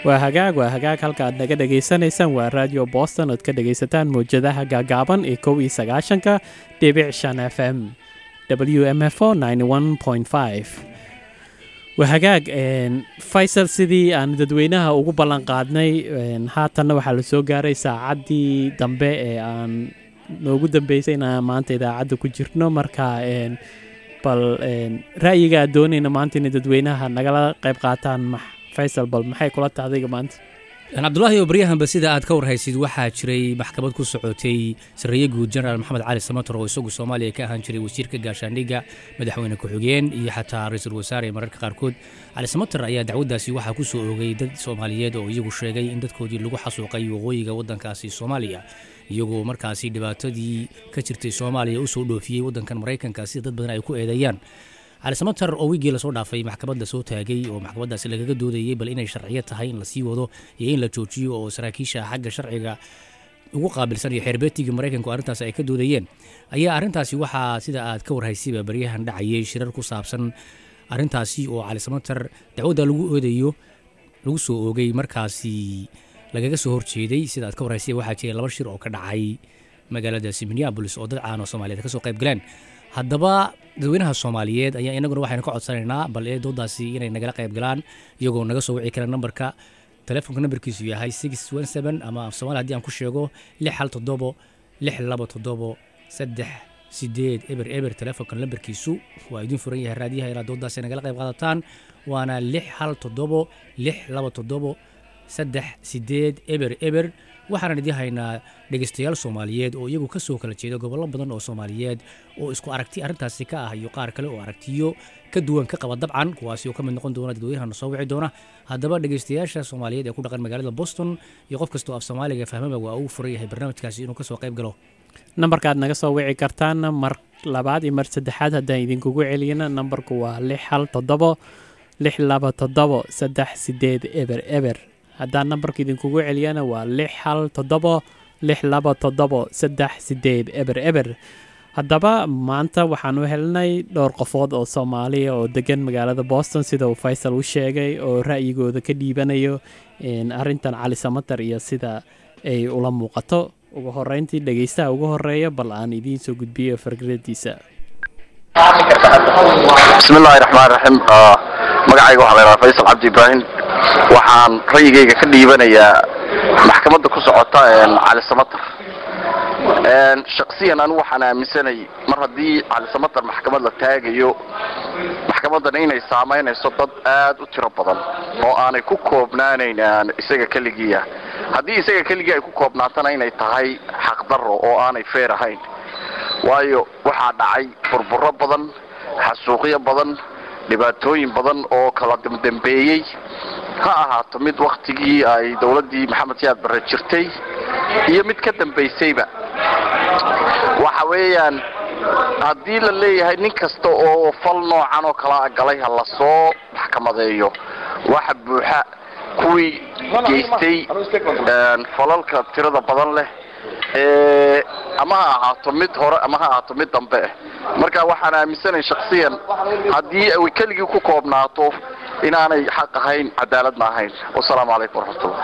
waa hagaag waa hagaag halka aad naga dhegaysanaysaan waa radio boston ood ka dhegaysataan mawjadaha gaagaaban ee kow iyo sagaashanka dhibic shan f m w m f o waa hagaag faysal sidii aan dadweynaha ugu ballan qaadnay haatanna waxaa la soo gaaray saacaddii dambe ee aan noogu dambeysay inaan maanta idaacadda ku jirno marka bal ra'yiga aad doonayna maanta inay dadweynaha nagala qayb qaataan faysal bal maxay kula tahay adiga maanta cabdulaahi oo baryahanba sida aad ka warhaysid waxaa jiray maxkamad ku socotay sarreeye guud jenaraal maxamed cali samator oo isagu soomaaliya ka ahaan jiray wasiirka gaashaandhigga madaxweyne ku-xigeen iyo xataa ra-iisul wasaare mararka qaarkood cali samator ayaa dacwaddaasi waxaa ku soo oogay dad soomaaliyeed oo iyagu sheegay in dadkoodii lagu xasuuqay waqooyiga waddankaasi soomaaliya iyagoo markaasi dhibaatadii ka jirtay soomaaliya u soo dhoofiyey waddankan maraykanka sida dad badan ay ku eedeeyaan cali samatar oo wiigii lasoo dhaafay maxkamadda soo taagay oo maxkamaddaasi lagaga doodayey bal inay sharciyo tahay in lasii wado iyo in la joojiyo oo saraakiisha xagga sharciga ugu qaabilsan iyo xeerbeetigii maraykanku arrintaas ay ka doodayeen ayaa arrintaasi waxaa sida aad ka warhaysayba baryahan dhacayay shirar ku saabsan arrintaasi oo cali samatar dacwadda lagu oodayo lagu soo oogay markaasi lagaga soo horjeeday sida aad ka warhaysay waxaa jiray laba shir oo ka dhacay magaaladaasi minneabolis oo dad caan oo soomaaliyeed ka soo qayb galeen haddaba dadweynaha soomaaliyeed ayaa inaguna waxaynu ka codsanaynaa bal ee doodaasi inay nagala qayb galaan iyagoo naga soo wici kara nambarka telefoonka nambarkiisu yahay ama af somaali hadii aan ku sheego lix hal toddobo lix laba toddobo saddex sideed eber eber telefoonka nambarkiisu waa idiin furan yahay raadiyaha inaad doodaasi nagala qayb qaadataan waana lix hal toddobo lix laba toddobo saddex sideed eber eber waxaanan idiin haynaa dhegeystayaal soomaaliyeed oo iyagu ka soo kala jeeda gobollo badan oo soomaaliyeed oo isku aragti arrintaasi ka ah iyo qaar kale oo aragtiyo ka duwan ka qaba dabcan kuwaasi oo ka mid noqon doona dadweynaha soo wici doona haddaba dhegeystayaasha soomaaliyeed ee ku dhaqan magaalada boston iyo qof kastoo af soomaaliga fahmaba waa uu furan yahay barnaamijkaasi inuu kasoo qayb galo nambarkaad naga soo wici kartaan mar labaad iyo mar saddexaad haddaan idinkugu celiyana nambarku waa lix hal toddobo lix laba toddobo saddex sideed eber eber haddaan nambarka idinkugu celiyana waa lix hal toddobo lix laba toddobo saddex sideed eber eber haddaba maanta waxaan u helnay dhowr qofood oo soomaaliya oo degan magaalada boston sida uu faysal u sheegay oo ra'yigooda ka dhiibanayo arrintan cali samatar iyo sida ay ula muuqato ugu horeyntii dhegeystaha ugu horeeya bal aan idiin soo gudbiyo fargradiisa bismillahi raxmaan raxiim magacayga waxaa la yidhaha faysal cabdi ibraahim waxaan ra'yigayga ka dhiibanayaa maxkamadda ku socota cali samatar shaksiyan anigu waxaan aaminsanay mar haddii cali samatar maxkamad la taagayo maxkamadan inay saamaynayso dad aad u tiro badan oo aanay ku koobnaanayn isaga keligiia haddii isaga keligii ay ku koobnaatana inay tahay xaqdarro oo aanay feer ahayn waayo waxaa dhacay burburo badan xasuuqyo badan dhibaatooyin badan oo kala dambeeyey ha ahaato mid waktigii ay dowladdii maxamed siyaad barre jirtay iyo mid ka dambaysayba waxa weeyaan haddii la leeyahay nin kasta oo fal noocan oo kalaa galay ha lasoo maxkamadeeyo waxa buuxa kuwii geystay falalka tirada badan leh ee ama ha ahaato mid hore ama ha ahaato mid dambe ah marka waxaan aaminsanay shaksiyan haddii ay keligii ku koobnaato inaanay xaq ahayn cadaaladna ahayn wasalaamu calaykum waraxmatullah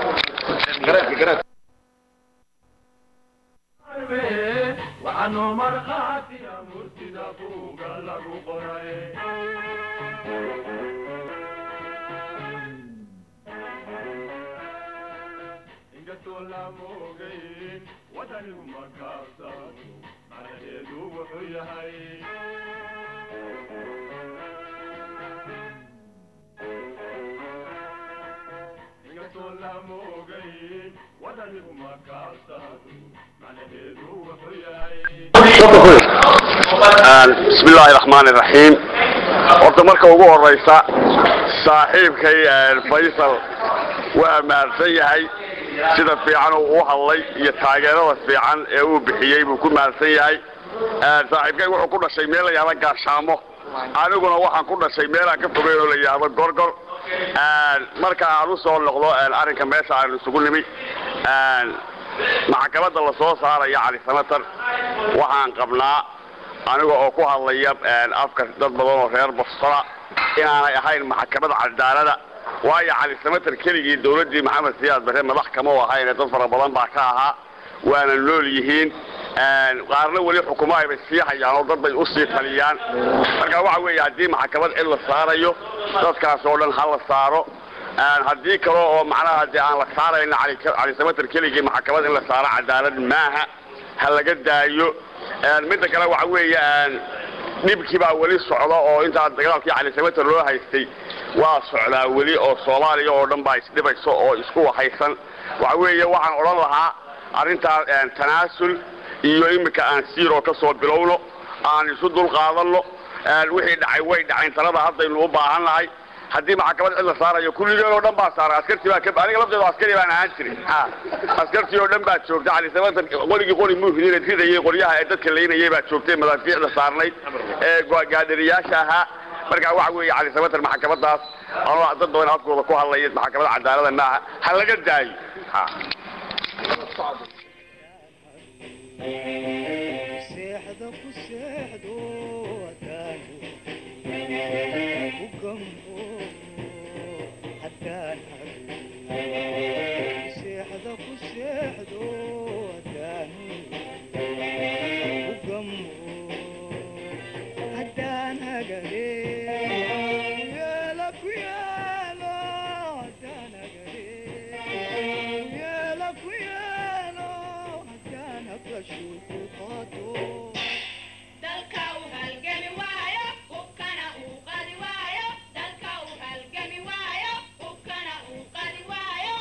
bismi illaahi raxmaan iraxiim horta marka ugu horeysa saaxiibkay faysal waa mahadsan yahay sida fiican uu u hadlay iyo taageerada fiican ee uu bixiyey buu ku mahadsan yahay saaxiibkay wuxuu ku dhashay meel la yahdo gaashaamo aniguna waxaan ku dhashay meelaan ka fogeyn oo la yahdo gorgor marka aan u soo noqdo arrinka meesha aan isugu nimi maxkamadda la soo saaraya cali sanatar waxaan qabnaa aniga oo ku hadlaya afka dad badan oo reer bostona inaanay ahayn maxkamad cadaalada waayo cali samater keligii dowladdii maxamed siyaad bare madax kama u ahayne dad fara badan baa ka ahaa waana nool yihiin qaarna weli xukumo aybay sii hayaan oo dad bay usii taliyaan marka waxa weeye haddii maxkamad cid la saarayo dadkaas oo dhan ha la saaro haddii kale oo macnaha dee aan la saarayna cali samater keligii maxkamad in la saaro cadaalad maaha ha laga daayo midda kale waxa weeye dhibkii baa weli socda oo intaa dagaalkii cali samater loo haystay waa socdaa weli oo soomaaliya oo dhan baa isdhibayso oo isku wahaysan waxa weeye waxaan odhan lahaa arrintaa tanaasul iyo iminka aan siiroo ka soo bilowno aan isu dulqaadanno wixii dhacay way dhacayn talada haddaynu u baahan nahay haddii maxkamad cid la saarayo kulligeen oo dhan baa saaray askartii baa ka aniga lafteedu askari baan ahaan jiray askartii oo dhan baa joogta cali samater qoligii qoli muhidin ridayay qoryaha ee dadka laynayay baa joogtay madaafiicda saarnayd ee gaadhariyaasha ahaa markaa waxa weeye cali samater maxkamadaas anoo dad badan afkooda ku hadlaya maxkamada cadaalada maaha ha laga daayo seexda ku seexdo haddaanu ku gambo haddaan hado seexda ku seexdo haddaanu ku gambo haddaan hagale yeela ku yeelo haddaan hagale yeela ku yeelo haddaan hablashu ku qaato dalka uu halgami waayo hubkana uu qadi waayo dalka uu halgami waayo hubkana uu qadi waayo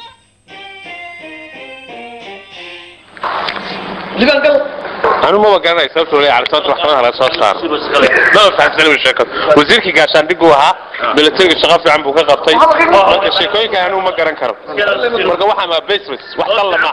anu maba garanay sababta wali calisoonta maxkamadaha laga soo saaro maba fahamsanin sheekada wasiirkii gaashaandhigu ahaa milatariga shaqo fiican buu ka qabtay marka sheekooyinka anu ma garan karo marka waxaa maa basement wax dalla ma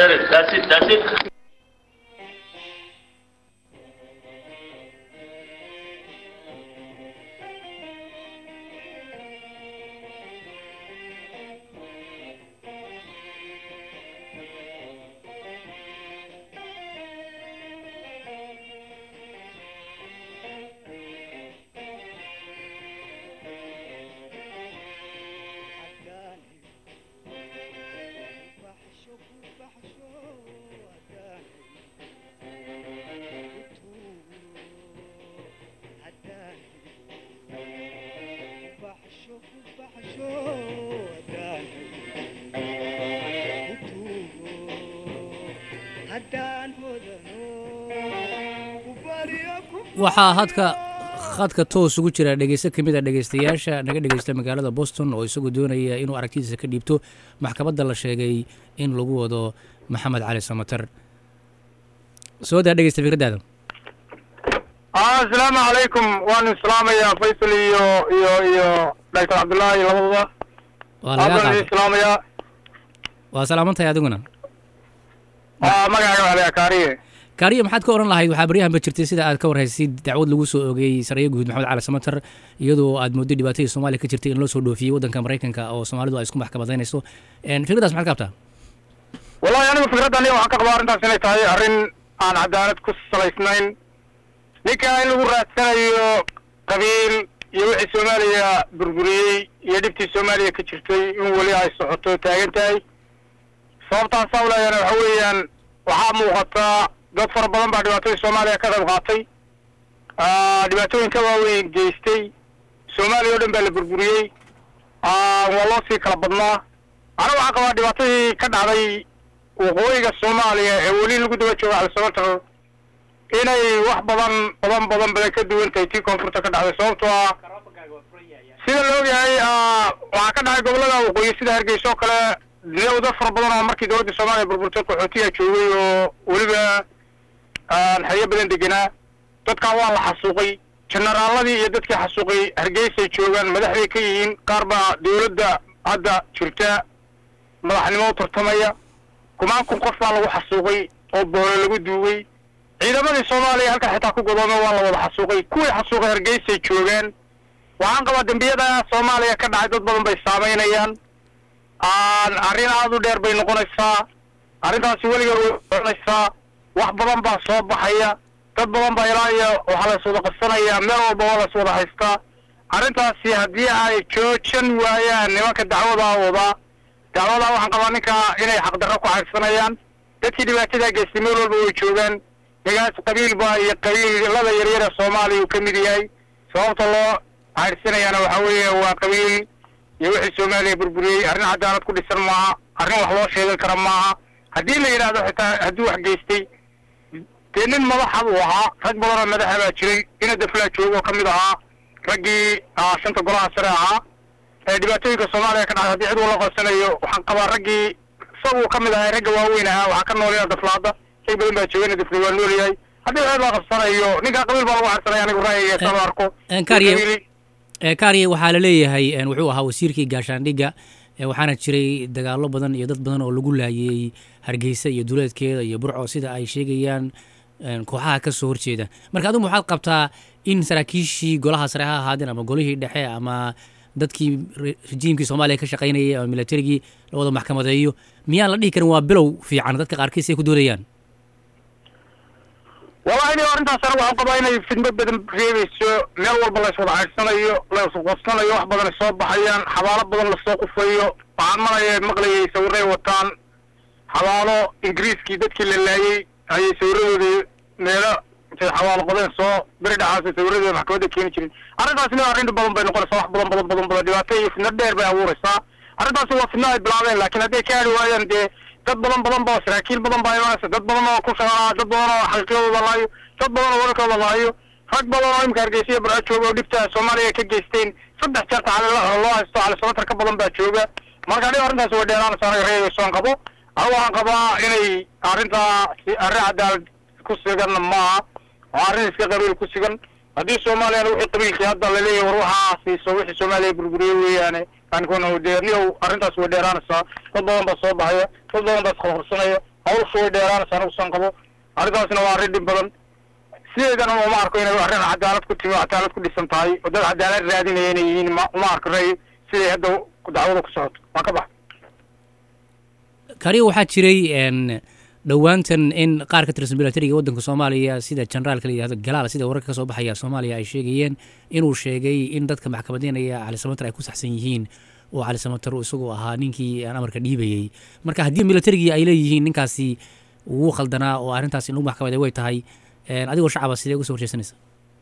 baxsho ku baxsho haddaan haddaan baxsho ku baxsho haddaan kutuugo haddaan hodano ku baryo ku waxaa hadka khadka toos ugu jira dhegeysto ka mid a dhegeystayaasha naga dhegeysta magaalada boston oo isagu doonaya inuu aragtidiisa ka dhiibto maxkamadda la sheegay in lagu wado maxamed cali samater soo daa dhegeysta fikraddaada asalaamu calaykum waan islaamayaa faysal iyo iyo iyo doctor cabdullaahi labadaba waa lagaa aadaan qaatay islaamayaa waa salaamantahay adiguna magacaaga waxaa kaariye kaariya maxaad ka oran lahayd waxaa baryahanba jirtay sida aad ka warhaysid dacwad lagu soo ogeeyey saraya guud maxamed cali samater iyadoo aad mooddo dhibaatadii soomaaliya ka jirtay in loo soo dhoofiyey waddanka maraykanka oo soomaalidu ay isku maxkamadaynayso Een, fikraddaas maxaad ka qabtaa wallahi anigu fikraddan waxaan ka qabaa arrintaas inay tahay arrin aan cadaalad ku salaysnayn ninka in lagu raadsanayo qabiil iyo wixii soomaaliya burburiyey iyo dhibtii soomaaliya ka jirtay in weli ay socoto taagan tahay sababtaasaa uleeyana waxa weeyaan waxaa muuqataa dad fara badan baa dhibaatadii soomaaliya ka qayb qaatay Ah, dhibaatooyinka waaweyn geystay soomaaliya oo dhan baa la burburiyey Ah, waa loo sii kala badnaa aniga waxaan qabaa dhibaatadii ka dhacday waqooyiga soomaaliya ee weli lagu daba jooga calisabatar inay wax badan badan badan badan ka duwan tahay tii koonfurta ka dhacday sababtoo ah sida la ogyahay ah, waxaa ka dhacay gobolada waqooyi sida hargeysa oo kale dawda fara badan oo markii dowladda soomaaliya burburtay qaxootiyaa joogay oo weliba aan xeryo badan deganaa dadkan waa la xasuuqay generaaladii iyo dadkii xasuuqay hargeysay joogaan madaxday ka yihiin qaar baa dowladda hadda jirta madaxnimo u tartamaya kumaan kun qof baa lagu xasuuqay oo boole lagu duugay ciidamadii soomaaliya halkan xitaa ku godoomay waa la wada xasuuqay kuwii xasuuqay hargeysay joogaan waxaan qabaa dembiyada soomaaliya ka dhacay dad badan bay saamaynayaan aan arrin aada u dheer bay noqonaysaa arrintaasi weligeed way soconaysaa wax badan baa soo baxaya dad badan baa ilaa iyo waxaa la iswada qabsanayaa meel walba waa la iswada haystaa arrintaasi haddii ay joojan waayaan nimanka dacwadaa wadaa dacwadaa waxaan qabaa ninka inay xaqdarro ku cagsanayaan dadkii dhibaatadaa geystay meel walba way joogaan nigaas qabiil baa iyo qabiilada yaryar ee soomaaliya uu ka mid yahay sababta loo cagsanayana waxaa weeye waa qabiil iyo wixii soomaaliya burburiyey arrin cadaalad ku dhisan maaha arrin wax loo sheegan kara maaha haddii la yidhaahdo xitaa haddii wax geystay dee nin madaxa buu ahaa rag badanoo madaxa baa jiray ina daflaa joogo oo ka mid ahaa raggii ah, shanta golaha sare ahaa ee dhibaatooyinka soomaaliya ka dhacay haddii cid ula qabsanayo waxaan qabaa raggii isaguu ka mid ahaa ragga waaweyn ahaa waxaa ka nool ina daflaada shay badan baa jooga ina dafla waa nool yahay haddii cid la qabsanayo ninkaa qabiil baa lagu cagsanaya anigu ra'yiga saba arko een, Kaariye- Qabiili- ee kaariye waxaa la leeyahay een, wuxuu ahaa wasiirkii gaashaandhigga ee waxaana jiray dagaallo badan iyo dad badan oo lagu laayay hargeysa iyo duleedkeeda iyo burco sida ay sheegayaan een, kooxaha ka soo horjeeda marka adigu waxaad qabtaa in saraakiishii golaha sare ha ahaadeen ama golihii dhexe ama dadkii re- rejiimkii soomaaliya ka shaqaynayay ama militarigii la wada maxkamadeeyo miyaan la dhihi karin waa bilow fiican dadka qaarkiis ay ku doodayaan wallahi aniga arrintaas anigu waxaan qabaa inay fidmo badan reebayso meel walba la iswada caydsanayo la isqabsanayo wax badan ay soo baxayaan xabaalo badan lasoo qufayo waxaan malaya maqlayay sawiray wataan xabaalo ingiriiskii dadkii la laayay ayay sawiradooda meelo intay xabaalo qodeen soo beri dhaxaasay sawiradooda maxkamadda keeni jirin arrintaasina arrin badan bay noqonaysaa wax badan badan badan badan dhibaato iyo fidno dheer bay abuuraysaa arrintaasi waa fidno ay bilaabeen laakiin hadday ka hadhi waayaan dee dad badan badan ba saraakiil badan baa imaanaysa dad badan oo ku shaqaa dad badan oo xaqiiqadooda laayo dad badan oo wararkooda laayo rag badan oo imika hargeysa iyo barco jooga oo dhibta soomaaliya ka geysteen saddex jeer tacali loo haysto cali sabatar ka badan baa jooga marka aniga arrintaasi way dheeraanaysa anaga reebaysoon qabo anigu waxaan qabaa inay arrintaa si arrin cadaalad ku siganna maaha oo arrin iska qabiil ku sigan haddii soomaaliyana wixii qabiilkii hadda laleeyahay war waxaa siiso wixii soomaaliya burburiye weeyaane ankuna dee niyow arrintaas way dheeraanaysaa dad badan baa soo baxaya dad badan baa isqorqorsanaya hawshu way dheeraanaysaa anigu san qabo arrintaasna waa arrin dhib badan sideedana uma arko inay arrin cadaalad ku timi oo cadaalad ku dhisan tahay oo dad cadaalad raadinaya inay yihiin ma uma arko ray siday hadda dacwada ku socoto waa ka bax kariyo waxaa jiray een, dhowaantan in qaar ka tirsan milatariga waddanka soomaaliya sida generaalka la yidhahdo galaal sida wararka ka soo baxaya soomaaliya ay sheegayeen inuu sheegay in dadka maxkamadeynaya cali samatar ay ku saxsan yihiin oo cali samatar uu isagu ahaa ninkii aan amarka dhiibayey marka haddii milatarigii ay leeyihiin ninkaasi wuu khaldanaa oo arrintaas in lagu maxkamaday way tahay een, adigoo shacaba sidee uga soo horjeesanaysa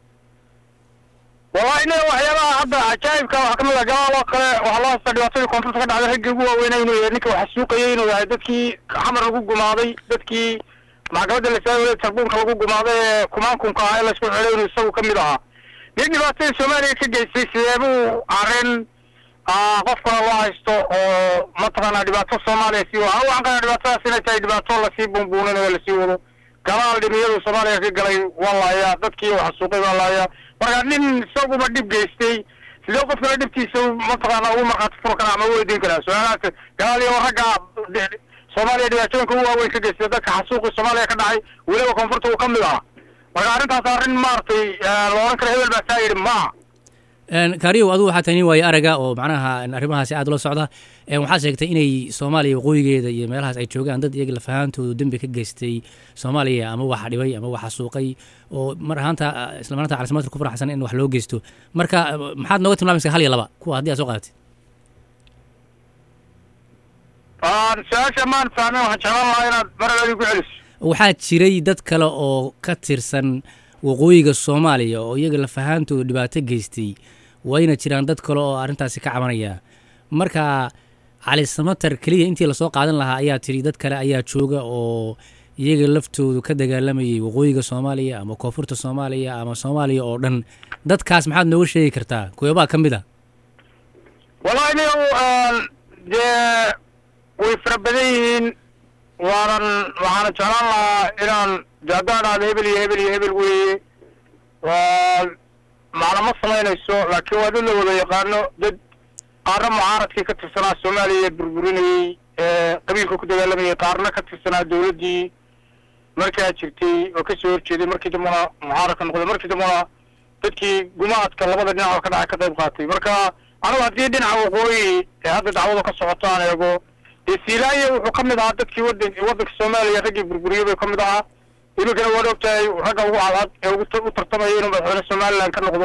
wallahi ina waxyaabaha hadda cajaa'ibka waxaa kamid ah galaal oo kale waxaa loo haystaa dhibaatadii koonfurta ka dhacday raggii ugu waaweynaa inuu yahay ninka waxa suuqayay inuu yahay dadkii xamar lagu gumaaday dadkii maxkamadda lasaawilay tarbuunka lagu gumaaday ee kumaankunka ahaa ee laysku xidhay inuu isagu ka mid ahaa nin dhibaatadii soomaaliya ka geystay sideebuu arrin ah, qofkana loo haysto oo mataqaanaa dhibaato soomaaliya sii wado anigu waxaan qabaa dhibaatadaas inay tahay dhibaato lasii bunbuuninayo lasii wado galaal dhimiyadu soomaaliya ka galay waa laayaa dadkii waxa suuqay waa laayaa marka nin isaguba dhib geystay sidee qof kale dhibtiisa mataqaana ugu markhaati furo kara ama u weydiin karaa su-aalahaas galaal iyo ragga de- soomaaliya dhibaatooyinka ugu waaweyn ka geystay dadka xasuuqii soomaaliya ka dhacay weliba koonfurta uu ka mid ahaa marka arrintaas arrin maaragtay eh, la odhan kara hebel baa saa yidhi maaha Een, kaariyow adigu waxaa tahay nin waayo araga oo macnaha een, arrimahaasi aad ula socda een, waxaad sheegtay inay soomaaliya waqooyigeeda iyo meelahaas ay joogaan dad iyaga lafahaantoodu dembi ka geystay soomaaliya ama waxa dhibay ama waxa suuqay oo mar ahaanta isla maranta calisamadka ku faraxsan in wax loo geysto marka eh, maxaad nooga tilmaamaysaa hal iyo laba kuwa haddii aad soo qaadatid Aan su-aasha maan fahmin waxaan jeclaan lahaa inaad mar labaad igu celiso waxaa jiray dad kale oo ka tirsan waqooyiga soomaaliya oo iyaga lafahaantoodu dhibaato geystay wayna jiraan dad kale oo arrintaasi ka cabanaya marka cali samatar keliya intii lasoo qaadan lahaa ayaa tiri dad kale ayaa jooga oo iyaga laftoodu ka dagaalamayay waqooyiga soomaaliya ama koonfurta soomaaliya ama soomaaliya oo dhan dadkaas maxaad nooga sheegi kartaa kuweebaa ka mid a wallahi niyow aan dee way fara badan yihiin waanan waxaana jeclaan lahaa inaan de haddaan dhahdo hebel iyo hebel iyo hebel weeye waa macna ma samaynayso laakiin waa dad la wada yaqaano dad qaarna mucaaradkii ka tirsanaa soomaaliya ee burburinayey ee qabiilka ku dagaalamayay qaarna ka tirsanaa dawladdii markaa jirtay oo kasoo horjeeday markii dambana mucaaradka noqday markii dambana dadkii gumaadka labada dhinac oo ka dhacay ka qayb qaatay marka anigu haddii dhinaca waqooyi ee hadda dacwada ka socoto aan eego dee siilaaya wuxuu ka mid ahaa dadkii wadan waddanka soomaaliya raggii burburiyey bay ka mid ahaa iminkana waad ogtahay ragga ugu cadcad ee ugu u tartamaya inuu madaxweyne somaliland ka noqdo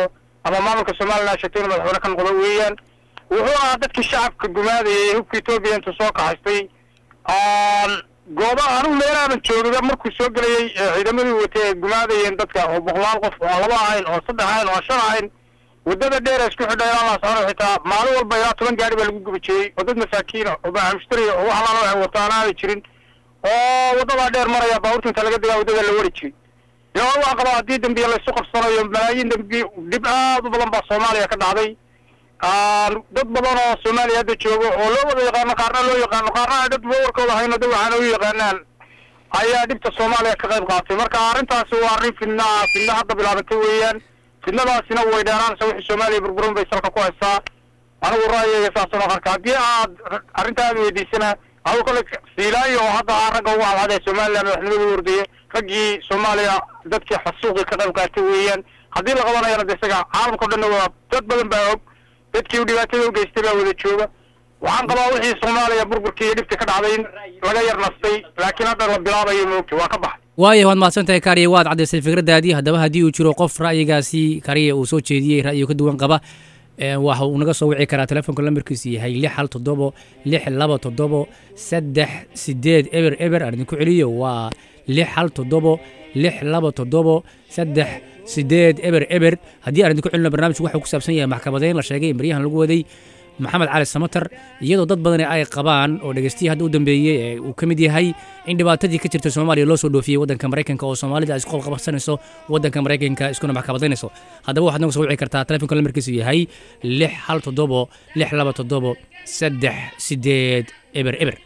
ama maamulka somalilan sheegtay inuu madaxweyne ka noqdo weeyaan wuxuu ahaa dadkii shacabka gumaadayay hubka etoobiya intuu soo kaxaystay gooba anigu meelaaban joogaba markuu soo gelayay ciidamadii watay ay gumaadayeen dadka oo boqolaal qof oo laba ahayn oo saddex ahayn oo shan ahayn waddada dheer ee isku xidha ilaa laascano xitaa maalin walba ilaa toban gaari baa lagu gubajiyey oo dad masaakiina oo baaxamshtariya oo wax alaala waxay wataan aanay jirin oo waddadaa dheer maraya baabuurta inta laga digaa waddada la wari jiray yaa waa qabaa haddii dambiya laysu qabsanayo malaayiin dambi dhib aad u badan baa soomaaliya ka dhacday dad badan oo soomaaliya hadda joogo oo loo wada yaqaano qaarna loo yaqaano qaarna ay dad warkooda hayno de waxaana u yaqaanaan ayaa dhibta soomaaliya ka qayb qaatay marka arrintaasi waa arrin fidna ah fidna hadda bilaabantay weeyaan fidnadaasina way dheeraanaysa wixii soomaaliya burburin bay salka ku haysaa anigu ra'yigayga saasoo arka haddii aad arrinta aad weydiisana anigu kale fiilaayo oo hadda ah ragga ugu cadcad ee somaliland madaxnimada wardaya raggii soomaaliya dadkii xasuuqii ka qayb qaatay weeyaan haddii la qabanayana de isaga caalamka o dhanna waa dad badan baa og dadkii u dhibaatada u geystay baa wada jooga waxaan qabaa wixii soomaaliya burburkii iyo dhibta ka dhacday in laga yar nastay laakiin hadda la bilaabayo moogta waa ka baxay waayo waad mahadsan tahay kaariye waad caddaysay fikradaadii haddaba haddii uu jiro qof ra'yigaasi kaariye uu soo jeediyey ra'yiga ka duwan qaba waxa uu naga soo wici karaa telefoonka lambarkiisu yahay lix hal toddobo lix laba toddobo saddex sideed eber eber aan idinku celiyo waa lix hal toddobo lix laba toddobo saddex sideed eber eber haddii aan idinku celino barnaamijku waxuu ku saabsan yahay maxkamadeyn la sheegay in baryahan lagu waday maxamed cali samater iyadoo dad badani ay qabaan oo dhegeystiyi hadda u dambeeyey ee uu ka mid yahay in dhibaatadii ka jirta soomaaliya loo soo dhoofiyey waddanka maraykanka oo soomaalida ay isku qabqabsanayso waddanka maraykanka iskuna maxkamadaynayso haddaba waxaad nagu soo wici kartaa telefonka lamarkiisu yahay lix hal toddobo lix laba toddobo saddex sideed eber eber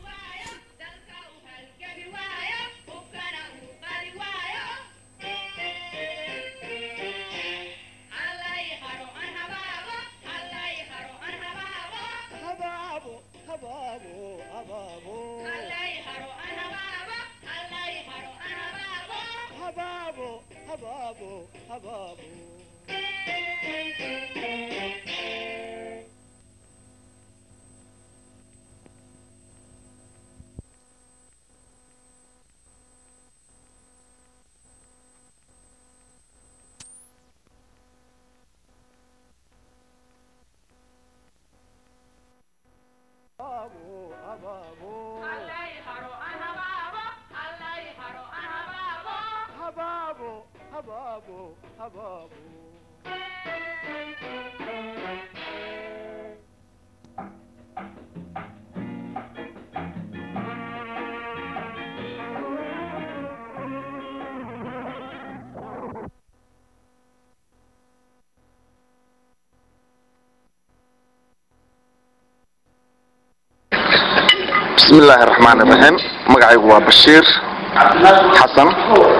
bismi illaahi raxmaan iraxiim magacaygu waa bashiir xasan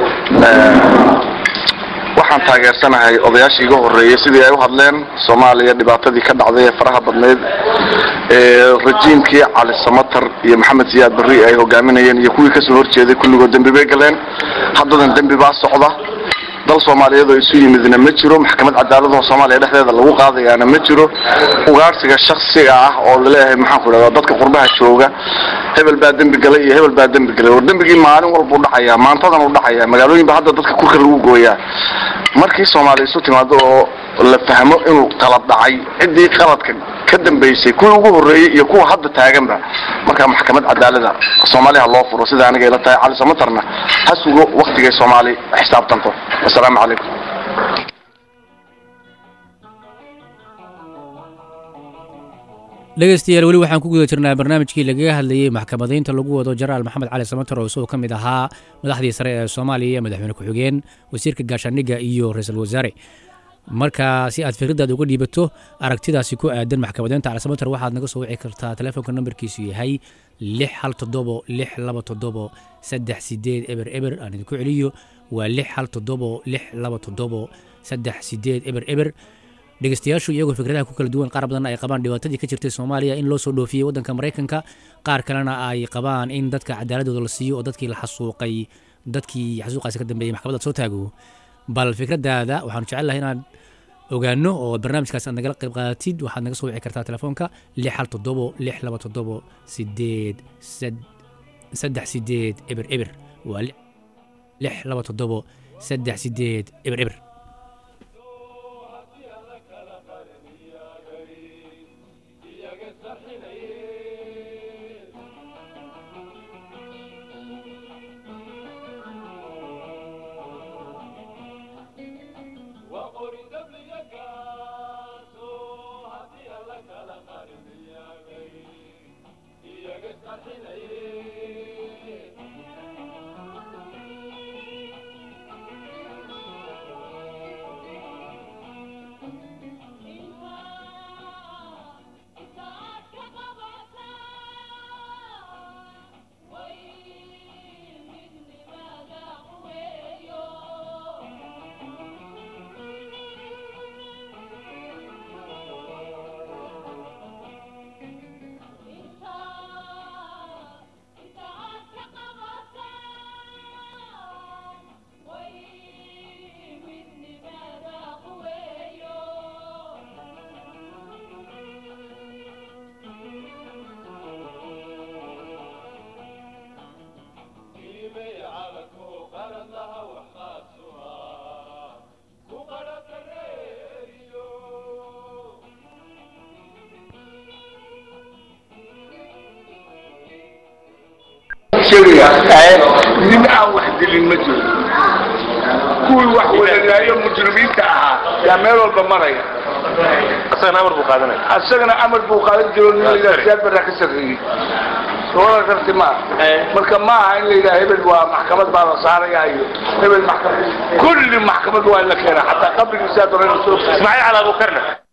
waxaan taageersanahay odayaashii iga horreeyey sidii ay u hadleen soomaaliya dhibaatadii ka dhacday ee faraha badneyd ee rajiimkii cali samatar iyo maxamed siyaad barri ay hogaaminayeen iyo kuwii kasoo horjeeday kulligood dembi bay galeen haddadan dembi baa socda dal soomaaliyeed oo isu yimidna ma jiro maxkamad cadaaladaho soomaaliya dhexdeeda lagu qaadayaana ma jiro ugaarsiga shaksiga ah oo laleeyahay maxaan ku idhahdaa dadka qurbaha jooga hebel baa dembi galay iyo hebel baa dembi galay war dembigii maalin walba u dhacayaa maantadan u dhacayaa magaalooyinba hadda dadka kurka lagu gooyaa markii soomaaliya isu timaado oo la fahmo inuu qalad dhacay ciddii qaladka ka dambaysay kuwii ugu horreeyey iyo kuwa hadda taaganba markaa maxkamad cadaalada soomaaliya ha loo furo sida aniga ila tahay cali samatarna ha sugo waktigay soomaali xisaabtanto wasalaamu calaykum dhegeystayaal weli waxaan ku guda jirnaa barnaamijkii lagaga hadlayey maxkamadaynta lagu wado jenaraal maxamed cali samater oo isagoo ka mid ahaa madaxdii sare ee soomaaliya madaxweyne ku-xigeen wasiirka gaashaandhigga iyo ra-iisul wasaare marka si aad fikradaada uga dhiibato aragtidaasi ku aadan maxkamadaynta cali samater waxaad naga soo wici kartaa telefoonka nambarkiisu yahay lix hal toddobo lix laba toddobo saddex sideed eber eber aan idinku celiyo waa lix hal toddobo lix laba toddobo saddex sideed eber eber dhegeystayaashu iyagoo fikradaha ku kala duwan qaar badan ay qabaan dhibaatadii ka jirtay soomaaliya in loo soo dhoofiyey waddanka maraykanka qaar kalena ay qabaan in dadka cadaaladooda la siiyo oo dadkii la xasuuqay dadkii xasuuqaasi ka dambeeyey maxkamadda soo taago bal fikradaada waxaanu jecelnahay inaad ogaano oo barnaamijkaas aad nagala qayb qaadatid waxaad naga soo wici kartaa telefoonka lix hal toddobo lix laba toddobo sideed saddex sideed eber eber waa lix laba toddobo saddex sideed eber eber sheegayaa nin aan wax dilin ma jiro kuwii wax wadagaayo mujrimiinta ahaa yaa meel walba maraya asagana amar buu qaadanaya asagana amar buu qaadan jiro nin layidhaha siyaad barraa ka sarreeyey soola karti ma marka ma aha in la yidhaha hebel waa maxkamad baa la saaraya iyo hebel maxkamad kulli maxkamad waa in la keenaa xataa qabrigii siyaad barraa inuu soo ismaaciil cali abuukarna